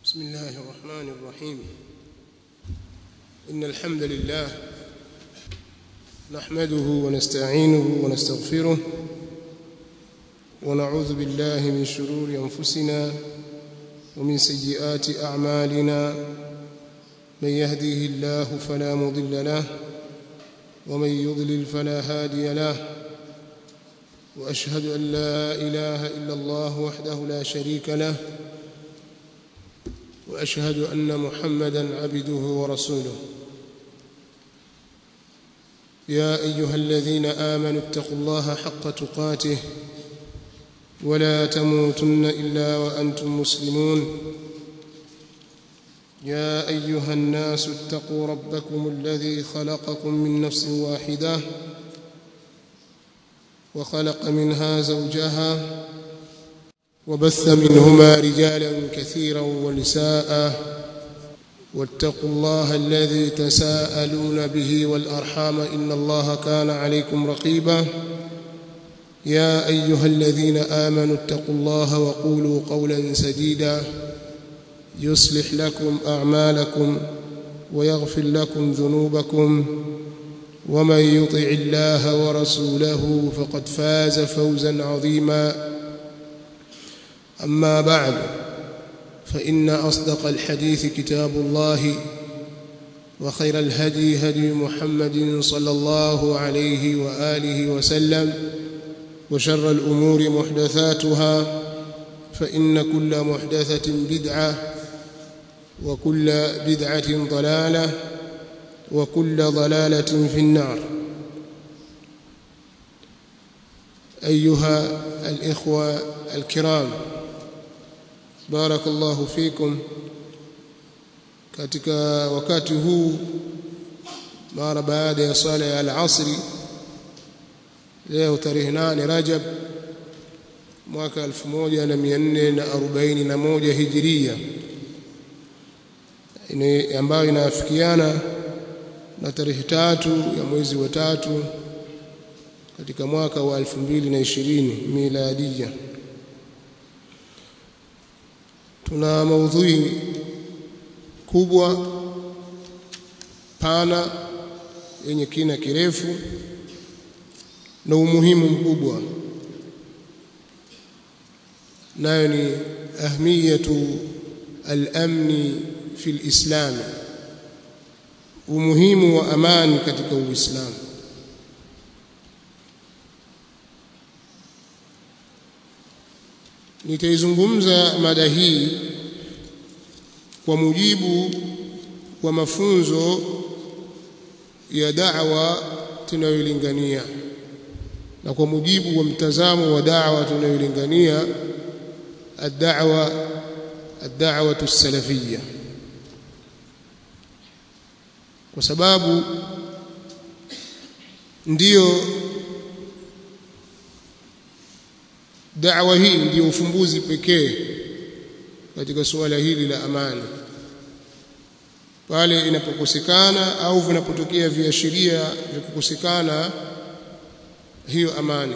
بسم الله الرحمن الرحيم إن الحمد لله نحمده ونستعينه ونستغفره ونعوذ بالله من شرور أنفسنا ومن سيئات أعمالنا من يهديه الله فلا مضل له ومن يضلل فلا هادي له وأشهد أن لا إله إلا الله وحده لا شريك له واشهد ان محمدا عبده ورسوله يا ايها الذين امنوا اتقوا الله حق تقاته ولا تموتن الا وانتم مسلمون يا ايها الناس اتقوا ربكم الذي خلقكم من نفس واحده وخلق منها زوجها وبث منهما رجالا كثيرا ونساء واتقوا الله الذي تساءلون به والارحام ان الله كان عليكم رقيبا يا ايها الذين امنوا اتقوا الله وقولوا قولا سديدا يصلح لكم اعمالكم ويغفر لكم ذنوبكم ومن يطع الله ورسوله فقد فاز فوزا عظيما أما بعد فإن أصدق الحديث كتاب الله وخير الهدي هدي محمد صلى الله عليه وآله وسلم وشر الأمور محدثاتها فإن كل محدثة بدعة وكل بدعة ضلالة وكل ضلالة في النار أيها الإخوة الكرام بارك الله فيكم katika wakati huu mara baada ya sala ya al-asri leo tarehe 8 Rajab mwaka 1441 Hijria ambayo inaafikiana na tarehe tatu ya mwezi wa tatu katika mwaka wa 2020 miladia tuna maudhui kubwa pana yenye kina kirefu na umuhimu mkubwa nayo ni ahmiyatu al-amni fi al-islam umuhimu wa amani katika uislamu nitaizungumza mada hii kwa mujibu wa mafunzo ya da'wa tunayolingania na kwa mujibu wa mtazamo wa da'wa tunayolingania ad-da'wa ad-da'wa as-salafiyya kwa sababu ndiyo da'wa hii ndiyo ufumbuzi pekee katika suala hili la amani pale inapokosekana au vinapotokea viashiria vya kukosekana hiyo amani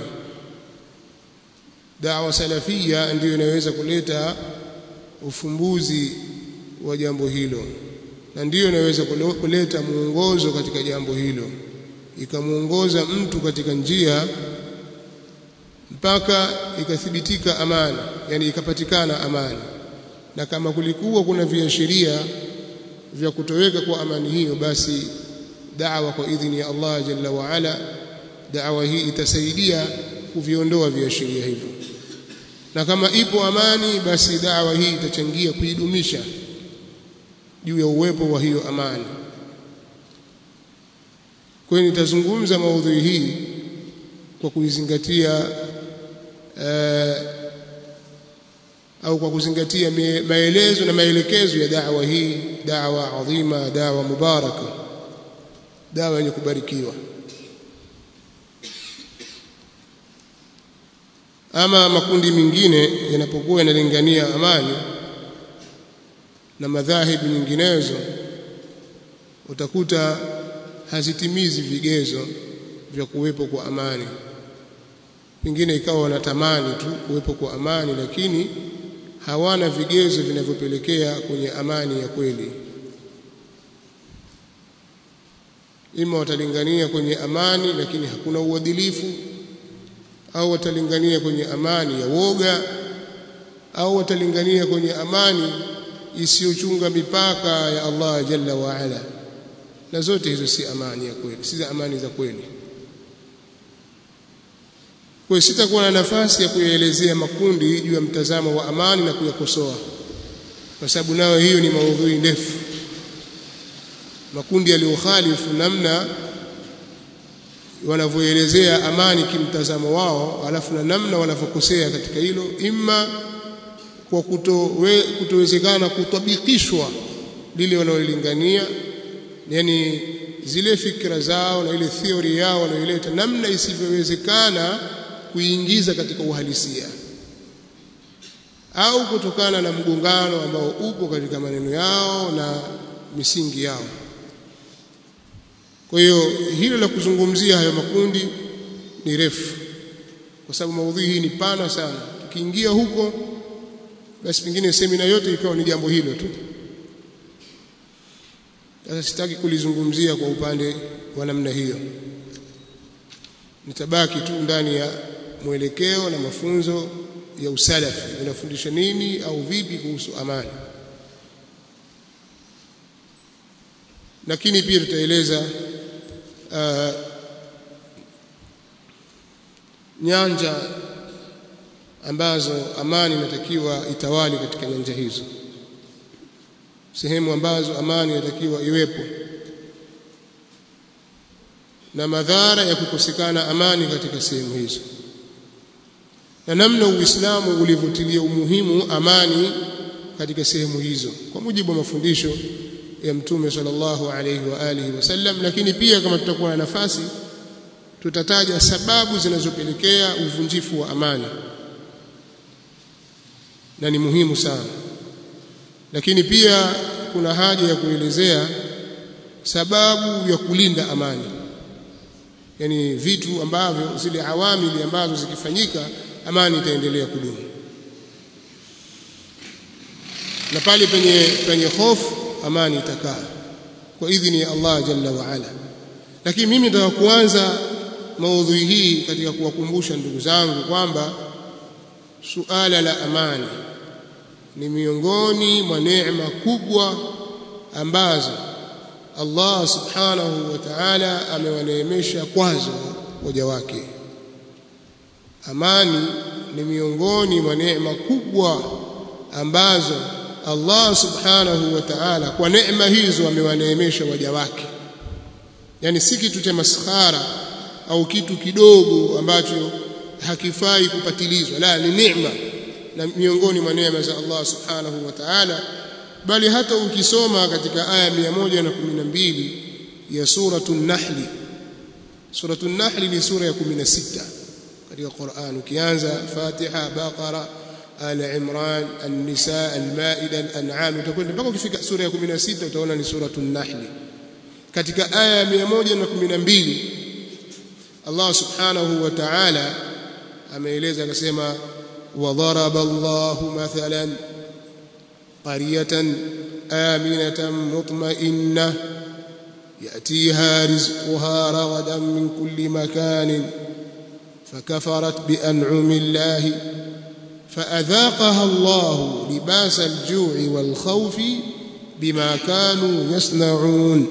da'wa salafia ndiyo inaweza kuleta ufumbuzi wa jambo hilo na ndiyo inaweza kuleta muongozo katika jambo hilo ikamuongoza mtu katika njia mpaka ikathibitika amani yani ikapatikana amani na kama kulikuwa kuna viashiria vya kutoweka kwa amani hiyo basi da'wa kwa idhini ya Allah jalla wa ala da'wa hii itasaidia kuviondoa viashiria hivyo na kama ipo amani basi da'wa hii itachangia kuidumisha juu ya uwepo wa hiyo amani kwa hiyo nitazungumza maudhui hii kwa kuizingatia uh, au kwa kuzingatia maelezo na maelekezo ya da'wa hii da'wa adhima da'wa mubaraka da'wa yenye kubarikiwa ama makundi mengine yanapokuwa yanalingania amani na madhahibu nyinginezo utakuta hazitimizi vigezo vya kuwepo kwa amani pengine ikawa wanatamani tu kuwepo kwa amani lakini hawana vigezo vinavyopelekea kwenye amani ya kweli ima watalingania kwenye amani lakini hakuna uadilifu au watalingania kwenye amani ya woga au watalingania kwenye amani isiyochunga mipaka ya Allah jalla wa ala na zote hizo si amani ya kweli si za amani za kweli kwa sitakuwa na nafasi ya kuyaelezea makundi juu ya mtazamo wa amani na kuyakosoa kwa sababu nayo hiyo ni maudhui ndefu makundi yaliyokhalifu namna wanavyoelezea amani kimtazamo wao alafu na namna wanavyokosea katika hilo imma kwa kutowe, kutowezekana kutabikishwa lile wanaolingania yani zile fikra zao na ile theory yao wanayoileta namna isivyowezekana kuingiza katika uhalisia au kutokana na mgongano ambao upo katika maneno yao na misingi yao kwa hiyo hilo la kuzungumzia hayo makundi ni refu kwa sababu maudhui hii ni pana sana tukiingia huko basi pengine semina yote ikawa ni jambo hilo tu sasa sitaki kulizungumzia kwa upande wa namna hiyo nitabaki tu ndani ya mwelekeo na mafunzo ya usalafi unafundisha nini au vipi kuhusu amani lakini pia tutaeleza uh, nyanja ambazo amani inatakiwa itawali katika nyanja hizo sehemu ambazo amani inatakiwa iwepo na madhara ya kukosekana amani katika sehemu hizo na namna Uislamu ulivyotilia umuhimu amani katika sehemu hizo kwa mujibu wa mafundisho ya Mtume sallallahu alayhi wa alihi wasallam lakini pia kama tutakuwa na nafasi tutataja sababu zinazopelekea uvunjifu wa amani na ni muhimu sana lakini pia kuna haja ya kuelezea sababu ya kulinda amani yani vitu ambavyo zile awamili ambazo zikifanyika amani itaendelea kudumu na pale penye penye hofu amani itakaa kwa idhini ya Allah jalla wa ala lakini mimi nataka kuanza maudhui hii katika kuwakumbusha ndugu zangu kwamba suala la amani ni miongoni mwa neema kubwa ambazo Allah subhanahu wa ta'ala amewaneemesha kwazo waja wake amani ni miongoni mwa neema kubwa ambazo Allah subhanahu wa ta'ala kwa neema hizo amewaneemesha waja wake yani si kitu cha maskhara au kitu kidogo ambacho hakifai kupatilizwa la ni neema na miongoni mwa neema za Allah subhanahu wa ta'ala bali hata ukisoma katika aya 112 ya suratul nahl suratul nahl ni sura ya 16 katika Qur'an ukianza Fatiha Baqara Al Imran An-Nisa Al-Maida Al-An'am utakwenda mpaka ukifika sura ya 16 utaona ni suratul nahl katika aya ya 112 Allah subhanahu wa ta'ala ameeleza akasema وضرب الله مثلا قرية آمنة مطمئنة يأتيها رزقها رغدا من كل مكان فكفرت بأنعم الله فأذاقها الله لباس الجوع والخوف بما كانوا يصنعون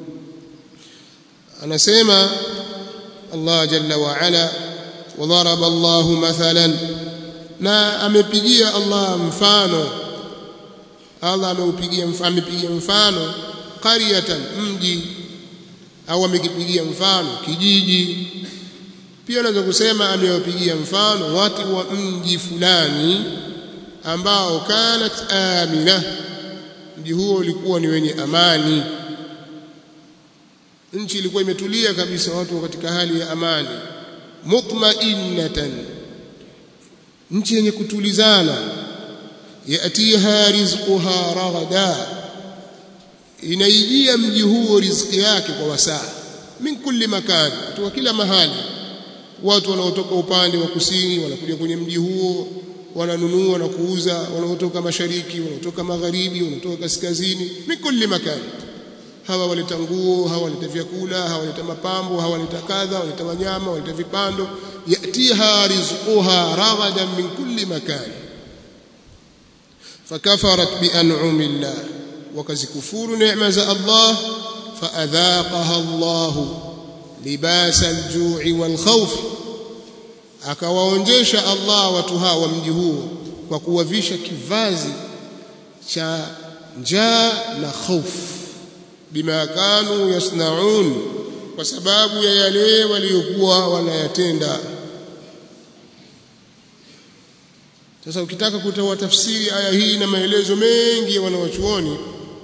أنا سيما الله جل وعلا وضرب الله مثلا na amepigia Allah mfano Allah ameupigia mfano amepigia mfano qaryatan mji au amekipigia mfano kijiji pia unaweza kusema amewapigia mfano watu wa mji fulani ambao kanat amina mji huo ulikuwa ni wenye amani nchi ilikuwa imetulia kabisa watu katika hali ya amani mutma'innatan nchi yenye kutulizana yatiha rizquha raghada inaijia mji huo riziki yake kwa wasaa min kulli makan kutoka kila mahali watu wanaotoka upande wa kusini wanakuja kwenye mji huo wananunua na kuuza wanaotoka mashariki wanaotoka magharibi wanaotoka kaskazini mikulli makani hawa waleta nguo hawa waleta vyakula hawa waleta mapambo hawa waleta kadha waleta wanyama waleta vipando yatiha rizquha raghadan min kulli makan fakafarat bi an'ami llah wakazikufuru neema za Allah faadhaqaha Allah libasa al-ju'i wal khawf akawaonjesha Allah watu hawa wa mji huo kwa kuwavisha kivazi cha njaa na hofu bima kanu yasnaun kwa sababu ya yale waliokuwa wanayatenda sasa ukitaka kutoa tafsiri aya hii na maelezo mengi ya wanawachuoni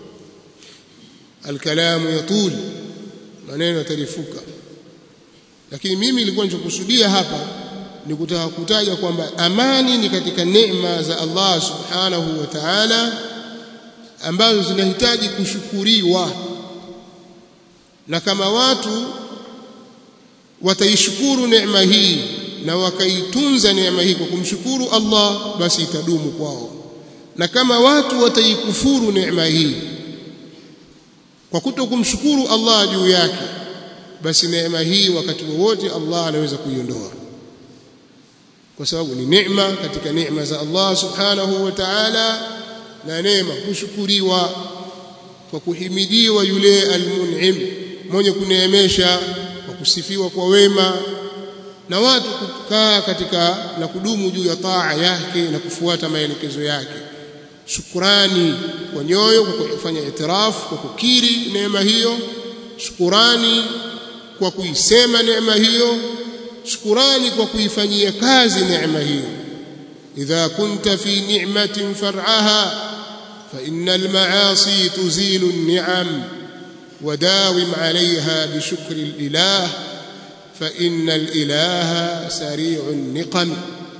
alkalamu yatul maneno yatarifuka lakini mimi nilikuwa nilichokusudia hapa ni kutaka kutaja kwamba amani ni katika neema za Allah subhanahu wa ta'ala ambazo zinahitaji kushukuriwa na kama watu wataishukuru neema hii na wakaitunza neema hii kwa kumshukuru Allah basi itadumu kwao na kama watu wataikufuru neema hii kwa kuto kumshukuru Allah juu yake basi neema hii wakati wowote Allah anaweza kuiondoa kwa sababu ni neema katika neema za Allah subhanahu wa ta'ala na neema kushukuriwa kwa kuhimidiwa yule almun'im mwenye kuneemesha kwa kusifiwa kwa wema na watu kukaa katika na kudumu juu ya taa yake na kufuata maelekezo yake shukurani kwa nyoyo kwa kufanya itirafu kwa kukiri neema hiyo shukurani kwa kuisema neema hiyo shukurani kwa kuifanyia kazi neema hiyo idha kunta fi ni'matin far'aha fa innal ma'asi tuzilu an-ni'am وداوم عليها بشكر الإله فإن الإله سريع النقم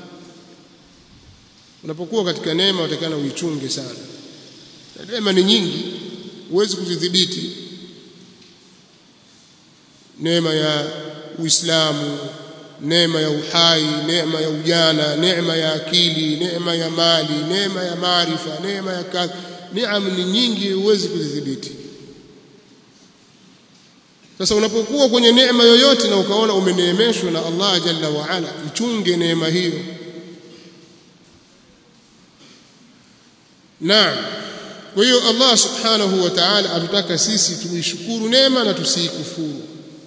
unapokuwa katika neema utakana uichunge sana neema ni nyingi huwezi kuzidhibiti neema ya uislamu neema ya uhai neema ya ujana neema ya akili neema ya mali neema ya maarifa neema ya kazi neema ni nyingi huwezi kuzidhibiti sasa unapokuwa kwenye neema yoyote na ukaona umeneemeshwa na Allah jalla wa ala ichunge neema hiyo Naam kwa hiyo Allah subhanahu wa ta'ala atutaka sisi tuishukuru neema na tusiikufuru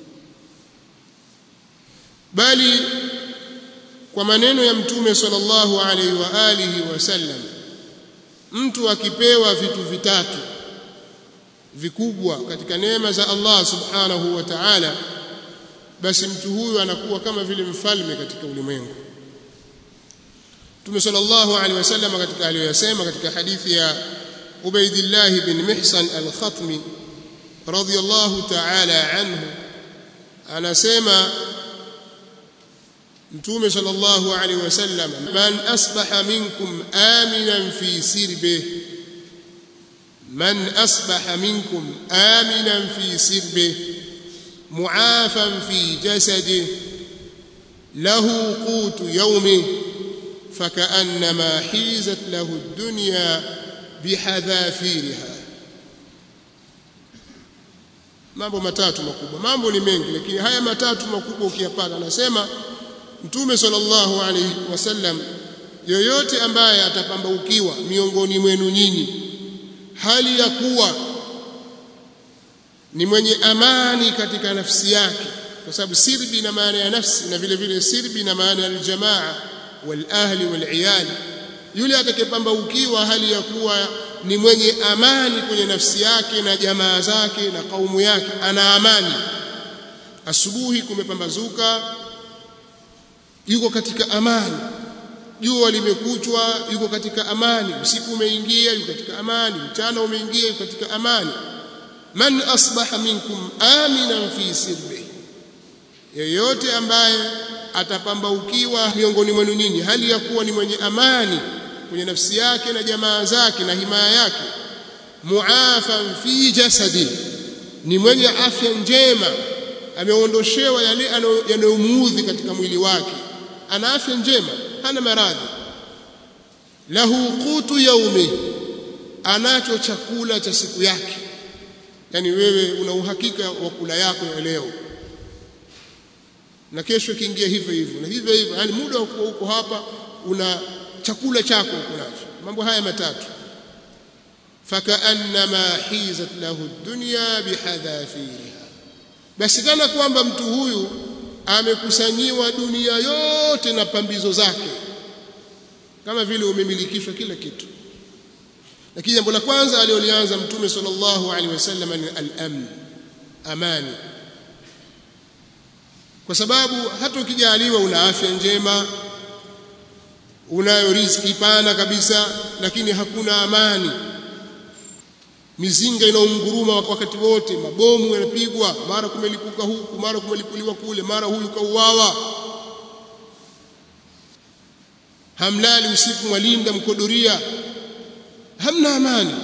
bali kwa maneno ya mtume sallallahu alaihi wa alihi wasallam mtu akipewa vitu vitatu vikubwa katika neema za Allah subhanahu wa ta'ala basi mtu huyu anakuwa kama vile mfalme katika ulimwengu Mtume sallallahu alaihi wasallam katika aliyosema katika hadithi ya Ubaidillah bin Mihsan al-Khatmi radiyallahu ta'ala anhu anasema Mtume sallallahu alaihi wasallam man asbaha minkum aminan fi sirbihi من أصبح منكم آمنا في سربه معافا في جسده له قوت يومه فكأنما حيزت له الدنيا بحذافيرها mambo matatu makubwa mambo ni mengi lakini haya matatu makubwa ukiyapata anasema mtume sallallahu alaihi wasallam yoyote ambaye atapambaukiwa miongoni mwenu nyinyi hali ya kuwa ni mwenye amani katika nafsi yake kwa sababu sirbi na maana ya nafsi na vile vile sirbi na maana ya aljamaa wal ahli wal iyali yule atakayepambaukiwa hali ya kuwa ni mwenye amani kwenye nafsi yake na jamaa zake na kaumu yake ana amani asubuhi kumepambazuka yuko katika amani jua limekuchwa yuko katika amani usiku umeingia yuko katika amani mchana umeingia yuko katika amani man asbaha minkum aminan fi sirbi yeyote ambaye atapambaukiwa miongoni mwenu nyinyi hali ya kuwa ni mwenye amani kwenye nafsi yake na jamaa zake na himaya yake muafan fi jasadi ni mwenye afya njema ameondoshewa yale yanayomuudhi katika mwili wake ana afya njema hana maradhi lahu qutu yaumi anacho chakula cha siku yake yani wewe una uhakika wa kula yako ya leo na kesho kiingia hivyo hivyo na hivyo hivyo yani muda wa kuwa uko hapa una chakula chako uko nacho mambo haya matatu fakaannama hizat lahu dunya bihadhafiriha basi kana kwamba mtu huyu amekusanyiwa dunia yote na pambizo zake kama vile umemilikishwa kila kitu lakini jambo la kwanza aliolianza mtume sallallahu alaihi wasallam ni al-amn amani kwa sababu hata ukijaliwa una afya njema unayo riziki pana kabisa lakini hakuna amani mizinga inaunguruma wakati wote mabomu yanapigwa mara kumelipuka huku mara kumelipuliwa kule mara huyu kauawa hamlali usiku mwalinda mkodoria hamna amani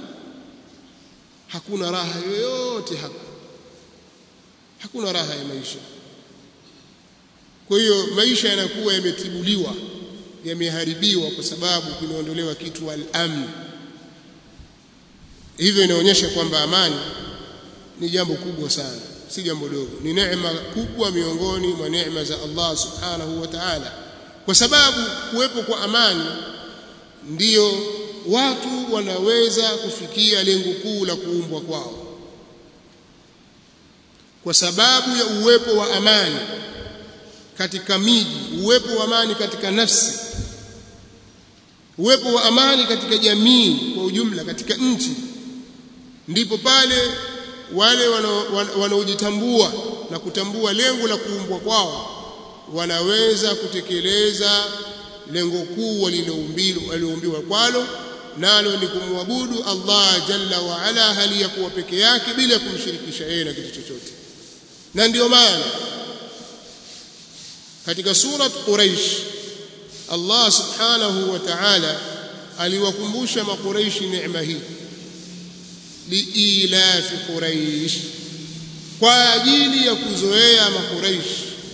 hakuna raha yoyote hapa hakuna raha ya maisha kwa hiyo maisha yanakuwa yametibuliwa yameharibiwa kwa sababu kumeondolewa kitu al-amn hivyo inaonyesha kwamba amani ni jambo kubwa sana si jambo dogo ni neema kubwa miongoni mwa neema za Allah subhanahu wa ta'ala kwa sababu kuwepo kwa amani ndiyo watu wanaweza kufikia lengo kuu la kuumbwa kwao kwa sababu ya uwepo wa amani katika miji uwepo wa amani katika nafsi uwepo wa amani katika jamii kwa ujumla katika nchi ndipo pale wale wanaojitambua na kutambua lengo la kuumbwa kwao wanaweza kutekeleza lengo kuu waliloumbiwa kwalo nalo ni kumwabudu Allah jalla wa ala hali ya kuwa peke yake bila kumshirikisha yeye na kitu chochote na ndiyo maana katika surat Quraish Allah subhanahu wa ta'ala aliwakumbusha makuraishi neema hii liilafi Quraish kwa ajili ya kuzoea makuraish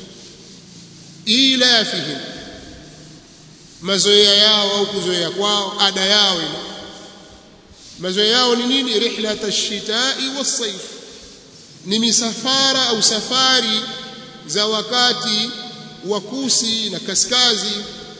ilafihim mazoea yao au kuzoea kwao ada yao ile mazoea yao ni nini rihlat ash-shita'i was-sayf ni misafara au safari za wakati wa kusi na kaskazi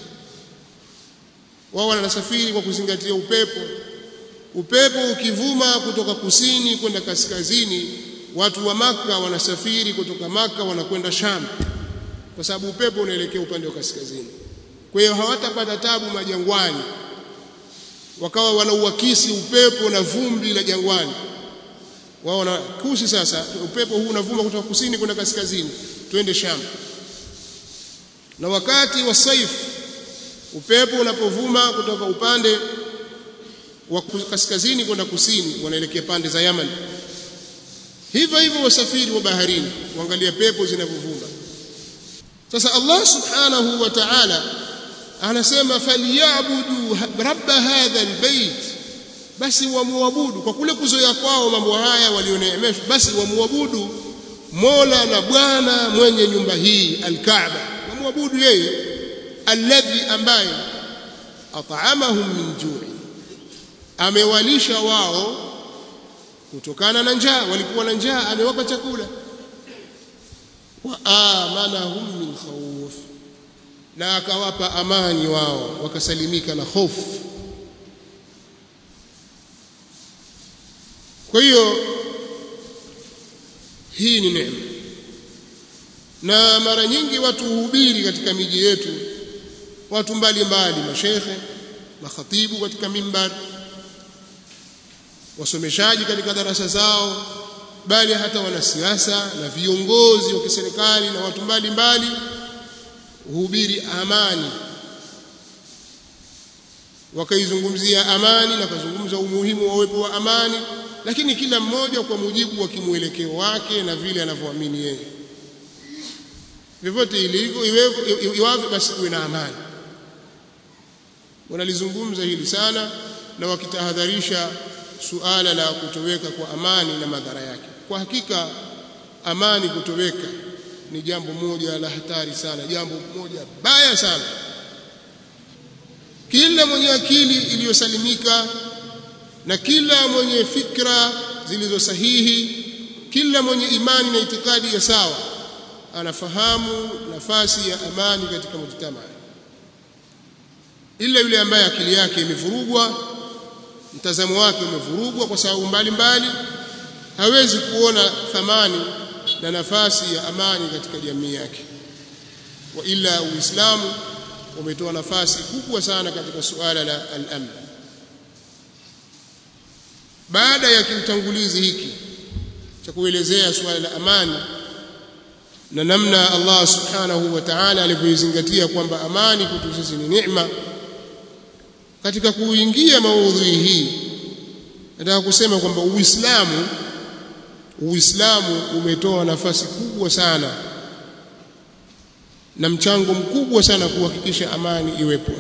wao wanasafiri kwa kuzingatia upepo upepo ukivuma kutoka kusini kwenda kaskazini watu wa maka wanasafiri kutoka maka wanakwenda Sham kwa sababu upepo unaelekea upande wa kaskazini kwa hiyo hawatapata tabu majangwani wakawa wanauakisi upepo na vumbi la jangwani wao na kusi sasa upepo huu unavuma kutoka kusini kwenda kaskazini twende Sham na wakati wa saif upepo unapovuma kutoka upande wa kaskazini kwenda kusini wanaelekea pande za Yaman hivyo hivyo wasafiri wa baharini kuangalia pepo zinavyovuma sasa Allah subhanahu wa ta'ala anasema falyabudu rabba hadha albayt basi wamuabudu kwa kule kuzoea kwao mambo haya walioneemeshwa basi wamuabudu Mola na Bwana mwenye nyumba hii alkaaba wamuabudu yeye alladhi ambaye at'amahum min ju'i amewalisha wao kutokana na njaa walikuwa na njaa amewapa chakula wa amanahum min khawf na akawapa amani wao wakasalimika na hofu kwa hiyo hii ni neema na mara nyingi watu huhubiri katika miji yetu watu mbalimbali mashekhe makhatibu katika mimbar wasomeshaji katika darasa zao bali hata wanasiasa na viongozi wa kiserikali na watu mbalimbali huhubiri amani wakaizungumzia amani na kuzungumza umuhimu wa uwepo wa amani lakini kila mmoja kwa mujibu wa kimwelekeo wake na vile anavyoamini yeye vyovyote ilivyo iwavyo basi kuwe na amani wanalizungumza hili sana na wakitahadharisha suala la kutoweka kwa amani na madhara yake kwa hakika amani kutoweka ni jambo moja la hatari sana jambo moja baya sana kila mwenye akili iliyosalimika na kila mwenye fikra zilizo sahihi kila mwenye imani na itikadi ya sawa anafahamu nafasi ya amani katika mujtamaa ila yule ambaye akili yake imevurugwa mtazamo wake umevurugwa kwa sababu mbalimbali hawezi kuona thamani na nafasi ya amani katika jamii yake wa ila uislamu umetoa nafasi kubwa sana katika suala la al-amn baada ya kiutangulizi hiki cha kuelezea suala la amani na namna Allah subhanahu wa ta'ala alivyoizingatia kwamba amani kwetu sisi ni neema katika kuingia maudhui hii nataka kusema kwamba Uislamu Uislamu umetoa nafasi kubwa sana na mchango mkubwa sana kuhakikisha amani iwepo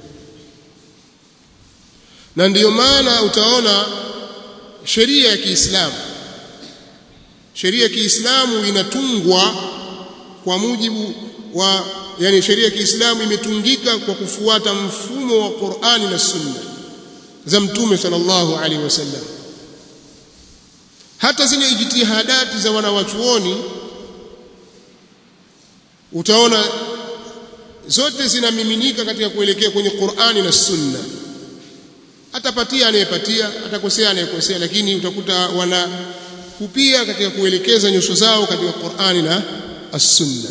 na ndiyo maana utaona sheria ya Kiislamu sheria ya Kiislamu inatungwa kwa mujibu wa yani sheria ya Kiislamu imetungika kwa kufuata mfumo wa Qur'ani na Sunna za Mtume sallallahu alaihi wasallam hata zile ijtihadati za wanawachuoni utaona zote zinamiminika katika kuelekea kwenye Qur'ani na Sunna atapatia anayepatia atakosea anayekosea lakini utakuta wana kupia katika kuelekeza nyuso zao katika Qur'ani na As-Sunna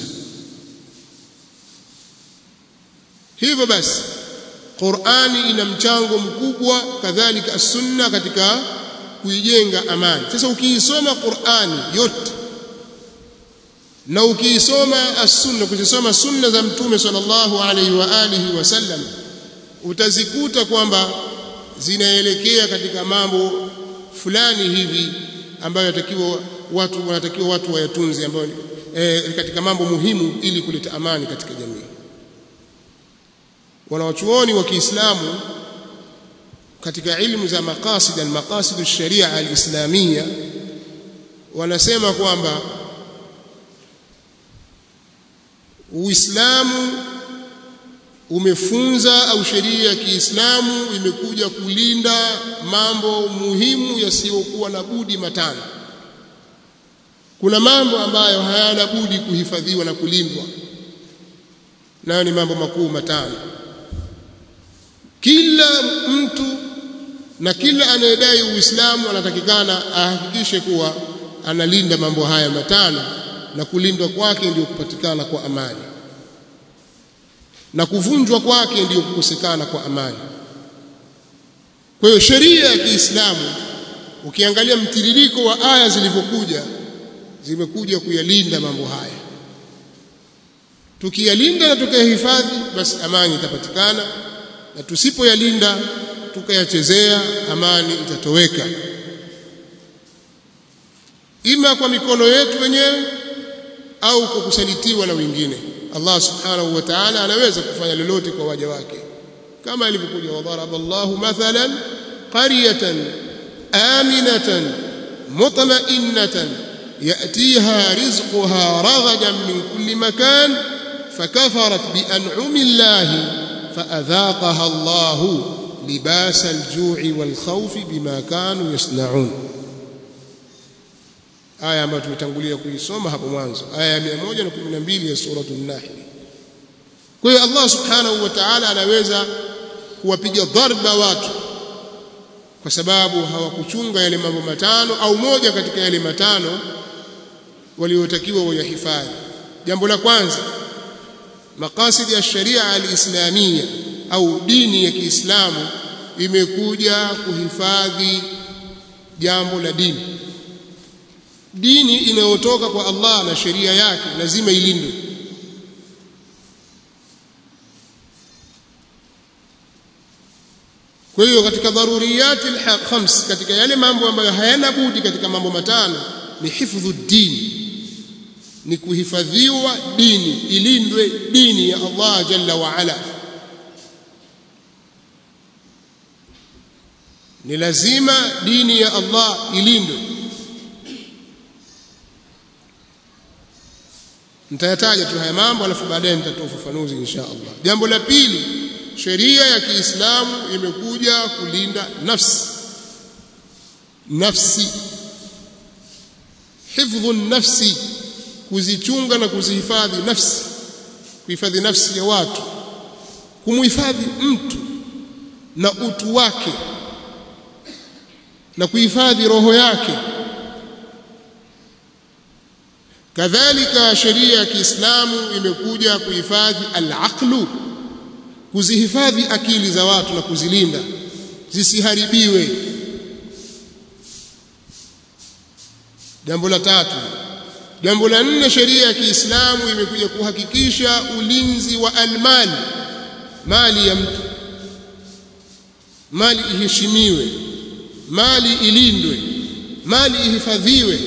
hivyo basi Qur'ani ina mchango mkubwa kadhalika As-Sunna katika kuijenga amani sasa ukiisoma Qur'ani yote na ukiisoma As-Sunna kuzisoma sunna za Mtume sallallahu alaihi wa alihi wasallam utazikuta kwamba zinaelekea katika mambo fulani hivi ambayo yatakiwa watu wanatakiwa watu wayatunze ambayo e, katika mambo muhimu ili kuleta amani katika jamii wanawachuoni wa Kiislamu katika ilmu za maqasid al-maqasid ash-sharia al-islamia wanasema kwamba Uislamu umefunza au sheria ya Kiislamu imekuja kulinda mambo muhimu yasiyokuwa na budi matano. Kuna mambo ambayo hayana budi kuhifadhiwa na kulindwa, nayo ni mambo makuu matano. Kila mtu na kila anayedai Uislamu anatakikana ahakikishe kuwa analinda mambo haya matano, na kulindwa kwake ndio kupatikana kwa amani na kuvunjwa kwake ndiyo kukosekana kwa amani. Kwa hiyo sheria ya Kiislamu ukiangalia mtiririko wa aya zilivyokuja zimekuja kuyalinda mambo haya. Tukiyalinda na tukayahifadhi, basi amani itapatikana, na tusipoyalinda tukayachezea, amani itatoweka, ima kwa mikono yetu wenyewe au kwa kusalitiwa na wengine. Allah subhanahu wa ta'ala anaweza kufanya lolote kwa waja wake kama ilivyokuja wadharaba Allahu mathalan qaryatan aminatan mutma'innatan ya'tiha rizquha ragadan min kulli makan fakafarat bi an'ami Allahi faadhaqaha Allahu libasa al-ju'i wal khawfi bima kanu yasna'un aya ambayo tumetangulia kuisoma hapo mwanzo aya ya 112 ya suratul nahl kwa hiyo Allah subhanahu wa ta'ala anaweza kuwapiga dharba watu kwa sababu hawakuchunga yale mambo matano au moja katika yale matano waliotakiwa wayahifadhi jambo la kwanza maqasid ya sharia al-islamia au dini ya Kiislamu imekuja kuhifadhi jambo la dini dini inayotoka kwa Allah na sheria yake lazima ilindwe kwa hiyo katika dharuriyati khams katika yale mambo ambayo hayana budi katika mambo matano ni hifdhu dini ni kuhifadhiwa dini ilindwe dini ya Allah jalla wa ala ni lazima dini ya Allah ilindwe nitayataja tu haya mambo alafu baadaye nitatoa ufafanuzi insha Allah jambo la pili sheria ya Kiislamu imekuja kulinda nafsi nafsi hifdhu nafsi kuzichunga na kuzihifadhi nafsi kuhifadhi nafsi ya watu kumhifadhi mtu na utu wake na kuhifadhi roho yake kadhalika sheria ya Kiislamu imekuja kuhifadhi al-aqlu kuzihifadhi akili za watu na kuzilinda zisiharibiwe jambo la tatu jambo la nne sheria ya Kiislamu imekuja kuhakikisha ulinzi wa almali mali ya mtu mali iheshimiwe mali ilindwe mali ihifadhiwe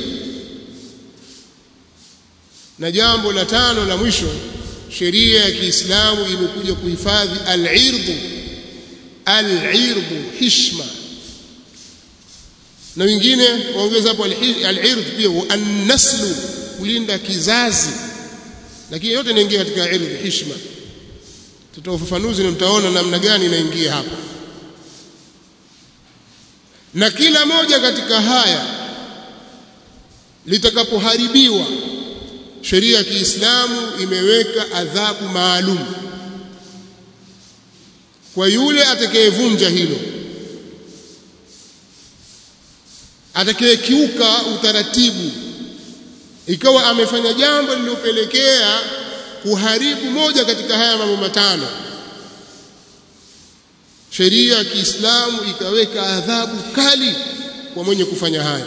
na jambo la tano la mwisho sheria ya Kiislamu imekuja kuhifadhi al-irdhu al-irdhu hishma na wengine waongeza hapo al-irdh pia an-naslu kulinda kizazi lakini yote inaingia katika irdh hishma tutoa ufafanuzi na mtaona namna gani inaingia hapa na kila moja katika haya litakapoharibiwa sheria ya Kiislamu imeweka adhabu maalum kwa yule atakayevunja hilo atakayekiuka utaratibu ikawa amefanya jambo lililopelekea kuharibu moja katika haya mambo matano sheria ya Kiislamu ikaweka adhabu kali kwa mwenye kufanya haya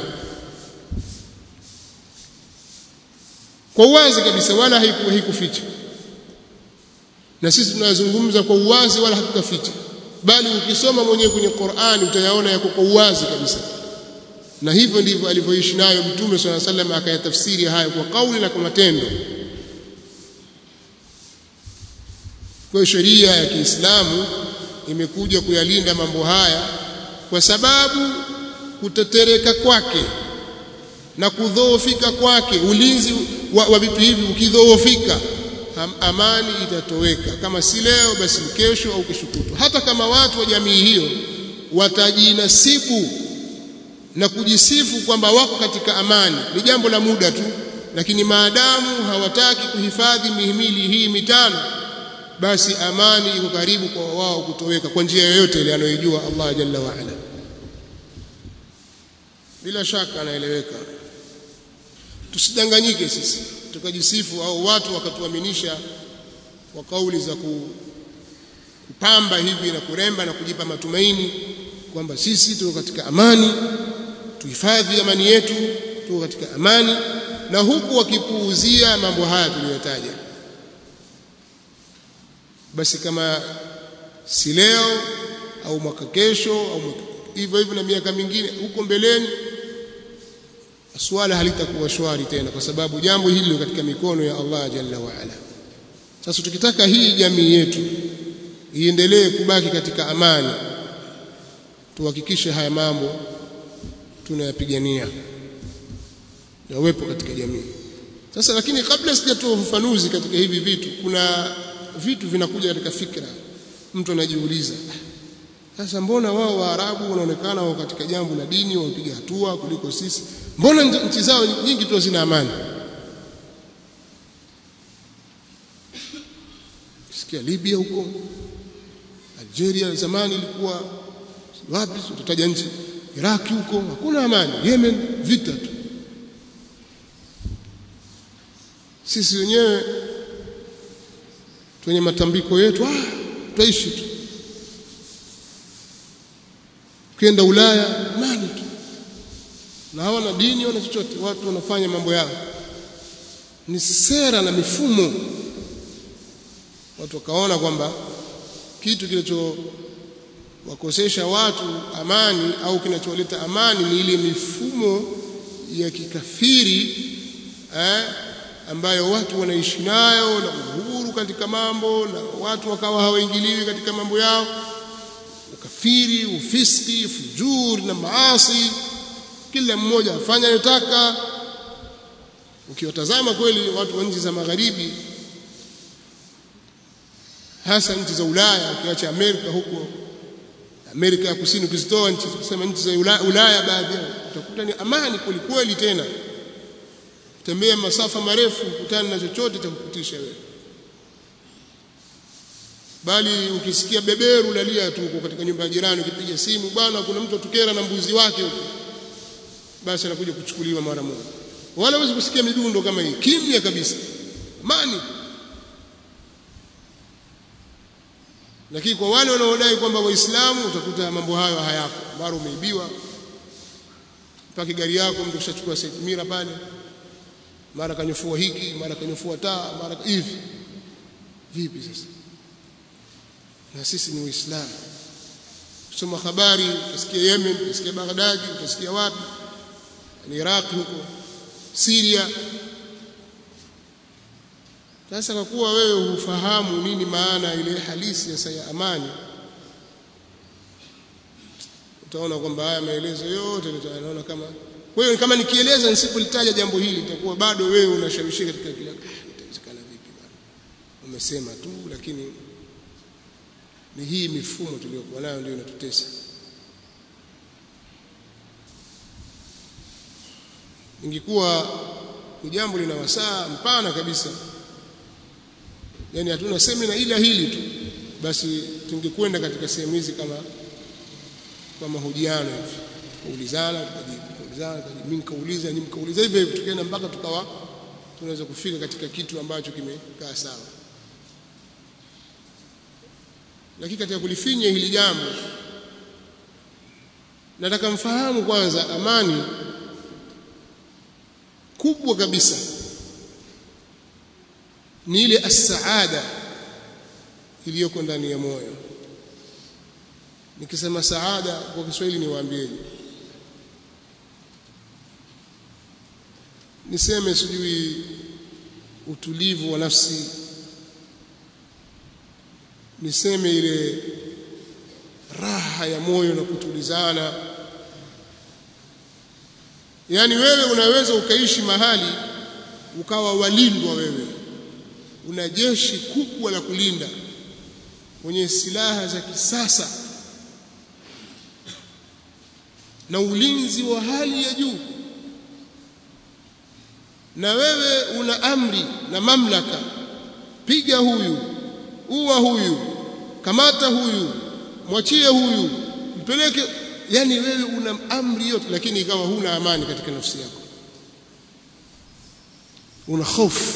kwa uwazi kabisa wala haikuficha na sisi tunazungumza kwa uwazi wala hatukaficha bali ukisoma mwenyewe kwenye Qur'ani utayaona yako kwa uwazi kabisa na hivyo ndivyo alivyoishi nayo mtume swalla sallam akayatafsiri hayo kwa kauli na kwa matendo kwa sheria ya Kiislamu imekuja kuyalinda mambo haya kwa sababu kutetereka kwake na kudhoofika kwake ulinzi wa, wa vitu hivi ukidhoofika amani itatoweka kama si leo basi kesho au kesho kutwa hata kama watu wa jamii hiyo watajinasibu na kujisifu kwamba wako katika amani ni jambo la muda tu lakini maadamu hawataki kuhifadhi mihimili hii mitano basi amani iko karibu kwa wao kutoweka kwa njia yoyote ile anayojua Allah jalla wa ala bila shaka anaeleweka tusidanganyike sisi tukajisifu au watu wakatuaminisha kwa kauli za kupamba hivi na kuremba na kujipa matumaini kwamba sisi tuko katika amani tuhifadhi amani yetu tuko katika amani na huku wakipuuzia mambo haya tuliyotaja basi kama si leo au mwaka kesho au hivyo hivyo na miaka mingine huko mbeleni swala halitakuwa shwari tena kwa sababu jambo hili katika mikono ya Allah jalla wa ala sasa tukitaka hii jamii yetu iendelee kubaki katika amani tuhakikishe haya mambo tunayapigania yawepo katika jamii sasa lakini kabla sijatoa ufafanuzi katika hivi vitu kuna vitu vinakuja katika fikra mtu anajiuliza sasa mbona wao waarabu wanaonekana wao katika jambo la dini wapiga hatua kuliko sisi mbona nchi zao nyingi tu zina amani sikia Libya huko Algeria zamani ilikuwa wapi tutataja nchi Iraki huko hakuna amani Yemen vita tu sisi wenyewe kwenye matambiko yetu ah tutaishi tu ukienda Ulaya amani tu na hawana dini wala chochote watu wanafanya mambo yao ni sera na mifumo watu wakaona kwamba kitu kilicho wakosesha watu amani au kinacholeta amani ni ile mifumo ya kikafiri eh, ambayo watu wanaishi nayo na uhuru katika mambo na watu wakawa hawaingiliwi katika mambo yao ukafiri ufiski fujur na maasi kila mmoja afanya anayotaka ukiwatazama kweli watu wa nchi za magharibi hasa nchi za Ulaya ukiacha Amerika huko Amerika ya Kusini ukizitoa nchi kusema nchi za Ulaya, Ulaya baadhi utakuta ni amani kwelikweli tena tembea masafa marefu kutana na chochote cha kukutisha wewe bali ukisikia beberu lalia tu uko katika nyumba ya jirani ukipiga simu bwana kuna mtu atukera na mbuzi wake huko basi anakuja kuchukuliwa mara moja wala huwezi kusikia midundo kama hii kimya kabisa amani lakini kwa wale wanaodai kwamba waislamu utakuta mambo hayo hayapo mara umeibiwa mpaka gari yako mtu kishachukua mira pale mara kanyofua hiki mara kanyofua taa mara hivi vipi sasa na sisi ni waislamu kusoma habari utasikia Yemen utasikia Baghdad utasikia wapi ni Iraq huko Syria sasa kwa kuwa wewe hufahamu nini maana ile halisi ya ya amani utaona kwamba haya maelezo yote utaona kama kwa hiyo kama nikieleza nisipolitaja jambo hili itakuwa bado wewe unashawishika katika kila itawezekana vipi bwana umesema tu lakini ni hii mifumo tuliyokuwa nayo ndio inatutesa ingekuwa ni jambo lina wasaa mpana kabisa yani hatuna semina ila hili tu basi tungekwenda katika sehemu hizi kama kwa mahojiano hivi kuulizana tukajibu kuulizana mimi nikauliza nyinyi mkauliza hivyo hivyo tukaenda mpaka tukawa tunaweza kufika katika kitu ambacho kimekaa sawa lakini katika kulifinya hili jambo nataka mfahamu kwanza amani kubwa kabisa ni ile as-saada iliyoko ndani ya moyo nikisema saada kwa Kiswahili niwaambieni niseme sijui utulivu wa nafsi niseme ile raha ya moyo na kutulizana yani wewe unaweza ukaishi mahali ukawa walindwa wewe una jeshi kubwa la kulinda wenye silaha za kisasa na ulinzi wa hali ya juu na wewe una amri na mamlaka piga huyu uwa huyu kamata huyu mwachie huyu mpeleke yani wewe una amri yote lakini ikawa huna amani katika nafsi yako una hofu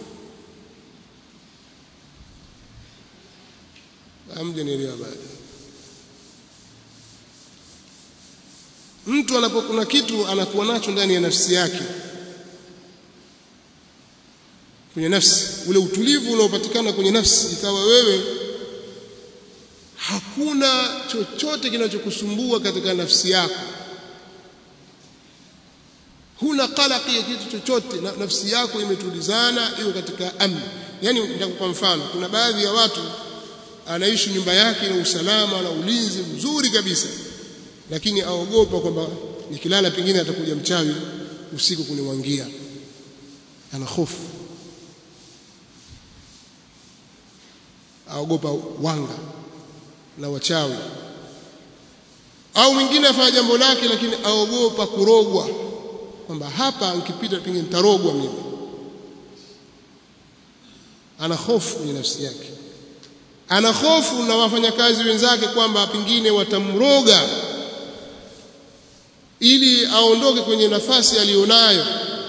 hamjanielewa bado mtu anapokuna kitu anakuwa nacho ndani ya nafsi yake kwenye nafsi ule utulivu unaopatikana kwenye nafsi ikawa wewe hakuna chochote kinachokusumbua katika nafsi yako huna qalaqi ya kitu chochote na nafsi yako imetulizana iko katika amni yani nitakupa mfano kuna baadhi ya watu anaishi nyumba yake na usalama na ulinzi mzuri kabisa lakini aogopa kwamba nikilala pengine atakuja mchawi usiku kunimwangia ana hofu aogopa wanga na wachawi au mwingine afanya jambo lake lakini aogopa kurogwa kwamba hapa nikipita pengine nitarogwa mimi ana hofu kwenye nafsi yake ana hofu na wafanyakazi wenzake kwamba pengine watamroga ili aondoke kwenye nafasi aliyonayo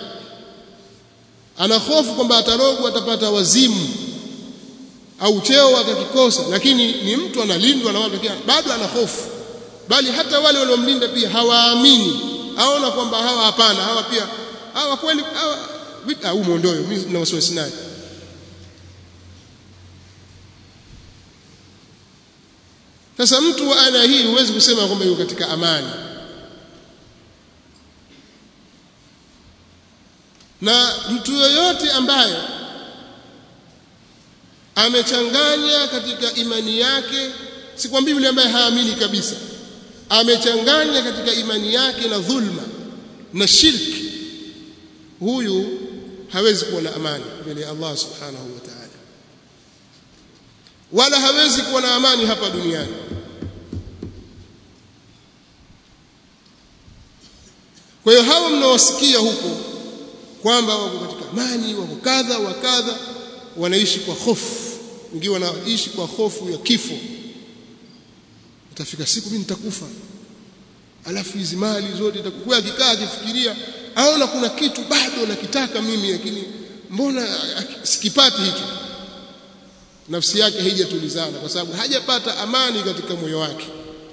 ana hofu kwamba atarogwa atapata wazimu au cheo atakikosa lakini ni mtu analindwa na watu bado ana hofu bali hata wale waliomlinda pia hawaamini aona kwamba hawa hapana hawa pia hawa kweli hawa au muondoe mimi na wasiwasi naye sasa mtu wa aina hii huwezi kusema kwamba yuko katika amani na mtu yoyote ambaye amechanganya katika imani yake sikwambii yule ambaye haamini kabisa amechanganya katika imani yake na dhulma na shirki huyu hawezi kuwa na amani mbele ya Allah subhanahu wa ta'ala wala hawezi kuwa na amani hapa duniani kwa hiyo hawa mnaosikia huko kwamba wako katika amani wako kadha wa kadha wanaishi kwa hofu wengine wanaishi kwa hofu ya kifo itafika siku mimi nitakufa alafu hizi mali zote itakuwa akikaa akifikiria aona kuna kitu bado nakitaka mimi lakini mbona sikipati hicho nafsi yake haijatulizana kwa sababu hajapata amani katika moyo wake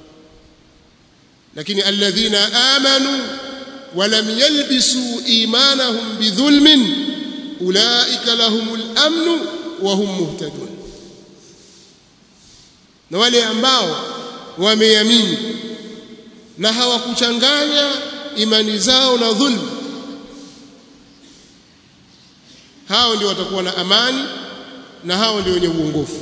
lakini alladhina amanu ولم يلبسوا إيمانهم بظلم أولئك لهم الأمن وهم مهتدون na wale ambao wameamini na hawakuchanganya imani zao na dhulma hao ndio watakuwa na amani na hao ndio wenye uongofu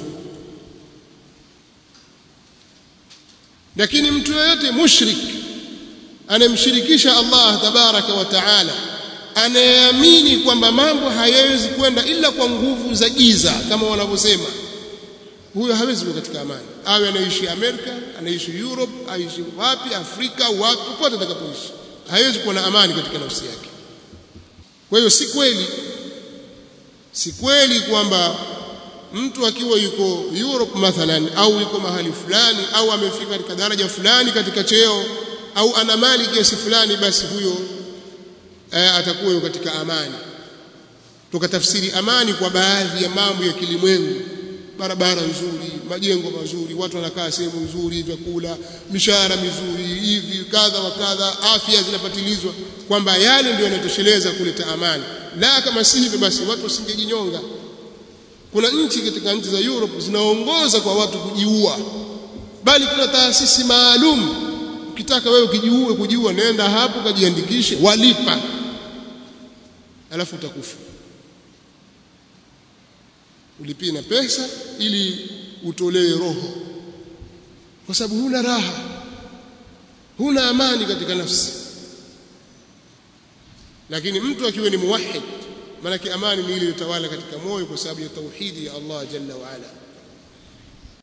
lakini mtu yeyote mushrik anayemshirikisha Allah tabaraka wa taala anayeamini kwamba mambo hayawezi kwenda ila kwa nguvu za giza kama wanavyosema huyo hawezi kuwa katika amani awe anaishi Amerika anaishi Europe aishi wapi Afrika wapi popote atakapoishi hawezi kuwa na amani katika nafsi yake kwa hiyo si kweli si kweli kwamba mtu akiwa yuko Europe mathalan au yuko mahali fulani au amefika katika daraja fulani katika cheo au ana mali kiasi fulani basi huyo eh, atakuwa yuko katika amani tukatafsiri amani kwa baadhi ya mambo ya kilimwengu barabara nzuri majengo mazuri watu wanakaa sehemu nzuri vyakula mishahara mizuri hivi kadha wa kadha afya zinapatilizwa kwamba yale ndio yanatosheleza kuleta amani la kama si hivyo basi watu wasingejinyonga kuna nchi katika nchi za Europe zinaongoza kwa watu kujiua bali kuna taasisi maalum ukitaka wewe ukijiue kujiua nenda hapo kajiandikishe walipa alafu utakufa ulipie na pesa ili utolewe roho kwa sababu huna raha huna amani katika nafsi lakini mtu akiwa ni muwahhid maana amani ni ile iliyotawala katika moyo kwa sababu ya tauhidi ya Allah jalla wa ala